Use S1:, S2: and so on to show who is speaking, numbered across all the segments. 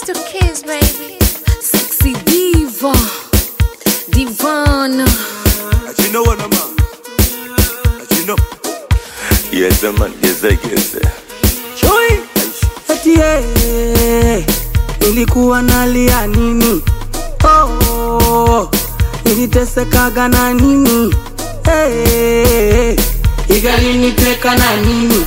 S1: Crystal Kiss, baby.
S2: Sexy diva, divana.
S3: You know what I'm on? You know.
S4: Yes, man. Yes, I guess.
S5: Chui eti yeye nilikuwa nalia nini? Oh, nilitesekaga na nini? Hey, igaliniteka na nini?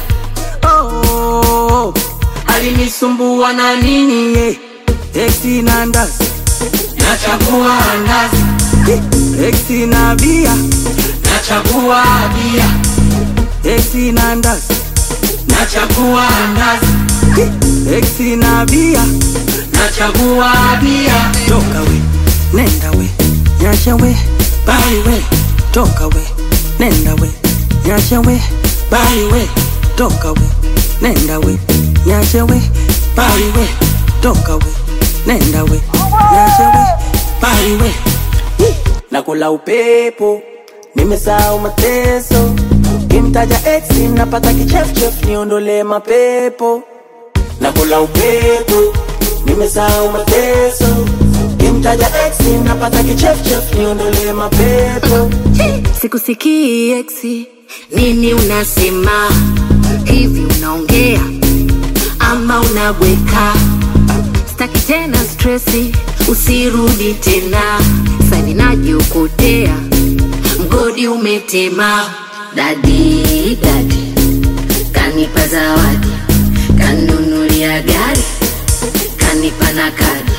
S5: Oh, alinisumbua na nini? Hey, Exi na ndazi nachagua ndazi, Exi na bia nachagua bia, Exi na ndazi nachagua ndazi, Exi na bia nachagua bia. Toka we, nenda we, nyasha we, bali we, toka we, nenda we, nyasha we, bali we, toka we, nenda we, nyasha we, bali we, toka we, nenda we, nyasha we, bali we. Nakula upepo, nimesahau mateso, kimtaja ex napata kichefchef, niondole mapepo nakula upepo, nimesahau mateso, kimtaja ex napata kichefchef, niondole mapepo
S2: Sikusikii eksi, nini unasema? Hivi unaongea ama unabweka? Staki tena stresi, usirudi tena. Sani najiokotea, mgodi umetema. Dadi dadi kanipa zawadi, kanunulia gari, kanipa na kadi.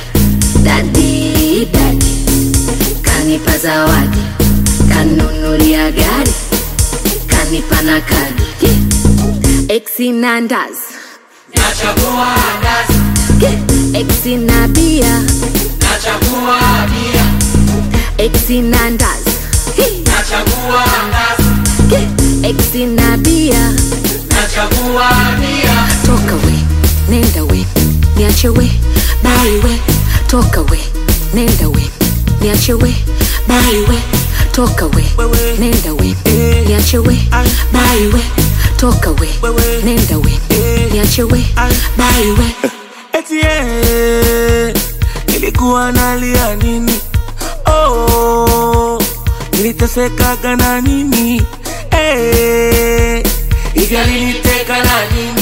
S2: Dadi dadi kanipa zawadi, kanunulia gari, kanipa na kadi. Exi na ndazi,
S5: nachagua ndazi,
S2: exi na bia,
S5: nachagua bia,
S2: exi na ndazi,
S5: nachagua ndazi,
S2: exi na bia.
S5: nachagua bia.
S2: Toka we, nenda we, niache we, bali we. Toka we, nenda we, niache we, bali we. Toka we, nenda we, niache we, bali we. Toka we, nenda we, niache we, bali we.
S5: Eti yeye nilikuwa nalia nini? Oh, nilitesekaga na nini? Eh, hivi aliniteka na nini?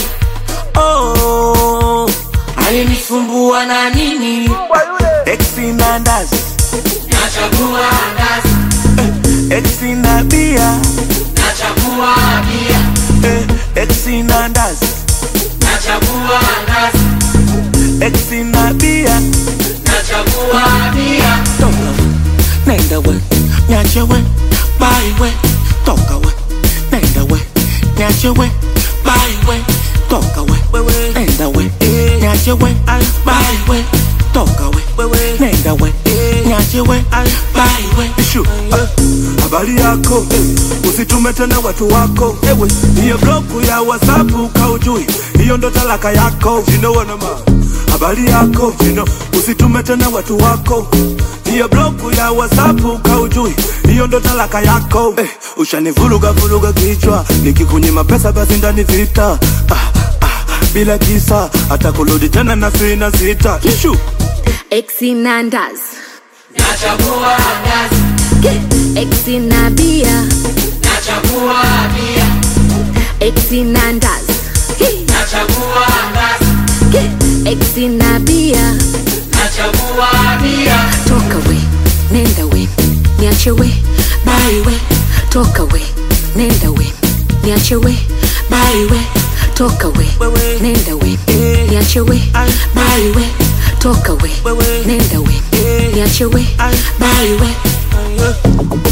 S5: Oh, alinisumbua na nini? Exi na ndazi nachagua ndazi, exi na bia nachagua bia, exi na ndazi nachagua ndazi Exi na bia nachagua bia toka we nenda we nyache we bai we toka we nenda we nyache we bai we toka we nenda we nyache we bai we toka we nenda we nyache we bai we
S3: Ishu, ah, habari yako eh, usitume tena watu wako ewe hiyo bloku ya whatsapp kaujui hiyo ndo talaka yako you know what I'm on. habari yako you know, usitume tena watu wako hiyo bloku ya whatsapp kaujui hiyo ndo talaka yako eh, ushanivuruga vuruga kichwa nikikunyima pesa basi ndani vita ah, ah, bila kisa hata kurudi tena na sina sita Ishu.
S2: Exi na ndazi,
S5: nachagua ndazi
S2: exi na bia,
S5: nachagua bia
S2: exi na ndazi,
S5: nachagua ndazi
S2: exi na bia.
S5: nachagua bia
S2: Toka we, nenda we, niache we, bali we. Toka we, nenda we, niache we, bali we. Toka we, nenda we, niache we, bali we. Toka we, nenda we, niache we, bali we.